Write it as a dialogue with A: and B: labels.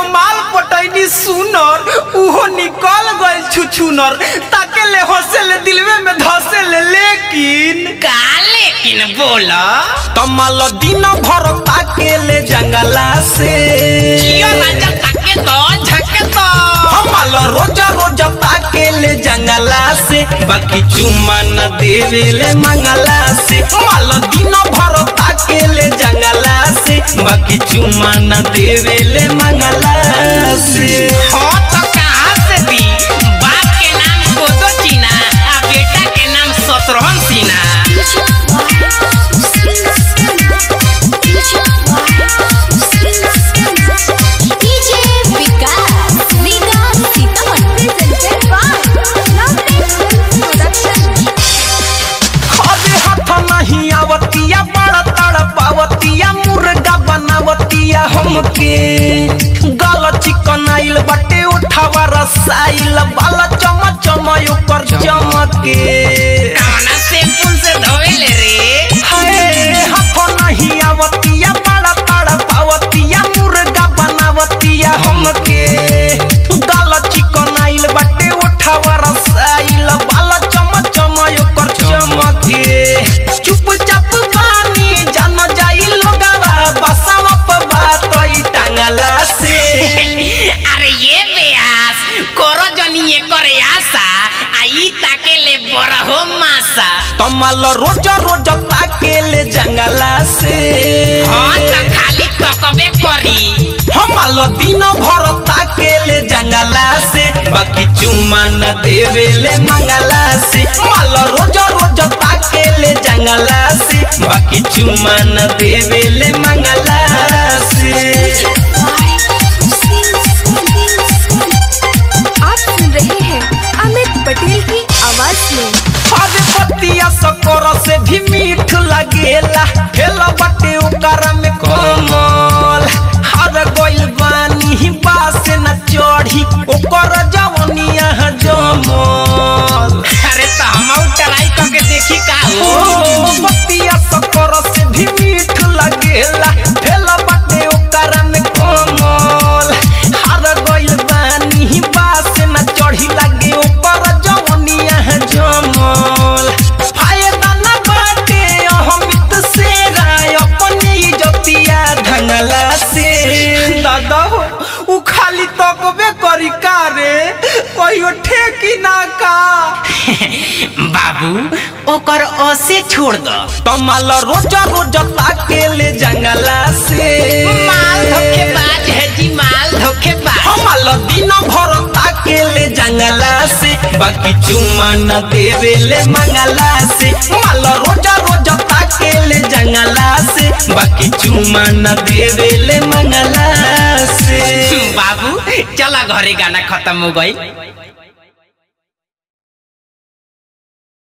A: एगो माल पटैनी सुनर उहो निकल गइल छुछुनर ताके ले हंसे ले दिलवे में धसे ले लेकिन
B: का लेकिन बोला
A: कमल दिन भर ताके ले जंगला से
B: जियो राजा ताके तो झके तो
A: कमल रोज रोज ताके ले जंगला से बाकी चुम्मा न देवे ले मंगला से कमल दिन भर ताके ले जंगला से बाकी चुम्मा न देवे ले मंगला से
B: हो तो कहाँ से दी बाप के नाम कोदो चीना आ बेटा के नाम शत्रुघ्न सिन्हा
A: अरे हाथ नहीं आवतिया बड़ा तड़पावतिया मुर्गा बनावतिया हमके गल चिकन आइल बटे उठावा रसाइल बाला चम चम ऊपर चमके
B: कौना से पुल से धोवेले रे
A: हाय हाथ नहीं आवतिया बड़ा तड़पावतिया मुर्गा बनावतिया हमके गल चिकन आइल बटे उठावा रसाइल बाला चम चम ऊपर चमके चुपचाप बानी जान जाई लोगवा बसावा पर बात ई टांगला से
B: अरे ये बेयास करो जनिए करे आशा आई ताके ले बड़ा हो मासा
A: कमल रोज रोज ताके ले जंगला से
B: हाँ तो खाली तकबे करी
A: हमल दिन भर ताके ले जंगला से बाकी चुम्मा न देवे ले मंगला से मल रोज रोज ताके ले जंगला से बाकी चुम्मा न देवे ले मंगला से
C: आप सुन रहे हैं अमित पटेल की आवाज में
A: अरे बतिया सकोर से भी मीठ लगेला हेला बटे ओकर में कोमल हर गोइल बानी बास न चढ़ी ओकर जवनिया जमल
B: अरे तो हम ट्राई करके देखी का
A: ओ
B: हो
A: बतिया सकोर से भी मीठ लगेला हेला बटे ओकर में कोमल हर गोइल बानी बास न चढ़ी लगे ओकर जवनिया जमल फायदा न बाटे अहमित से राय अपनी इज्जतिया ढंगला से दादा हो उ खाली तकबे करी का रे कहियो ठेकी ना का
B: बाबू ओकर ओसे छोड़ दो
A: कमाल रोज रोज ताके ले जंगला से
B: माल धोखेबाज है जी माल धोखेबाज
A: हमाल दिन भर ताके ले जंगला से बाकी चुम्मा न देवे ले मंगला से माल रोज रोज ताके ले जंगला से बाकी चुम्मा न देवे ले मंगला से
B: बाबू चला घरे गाना खत्म हो गई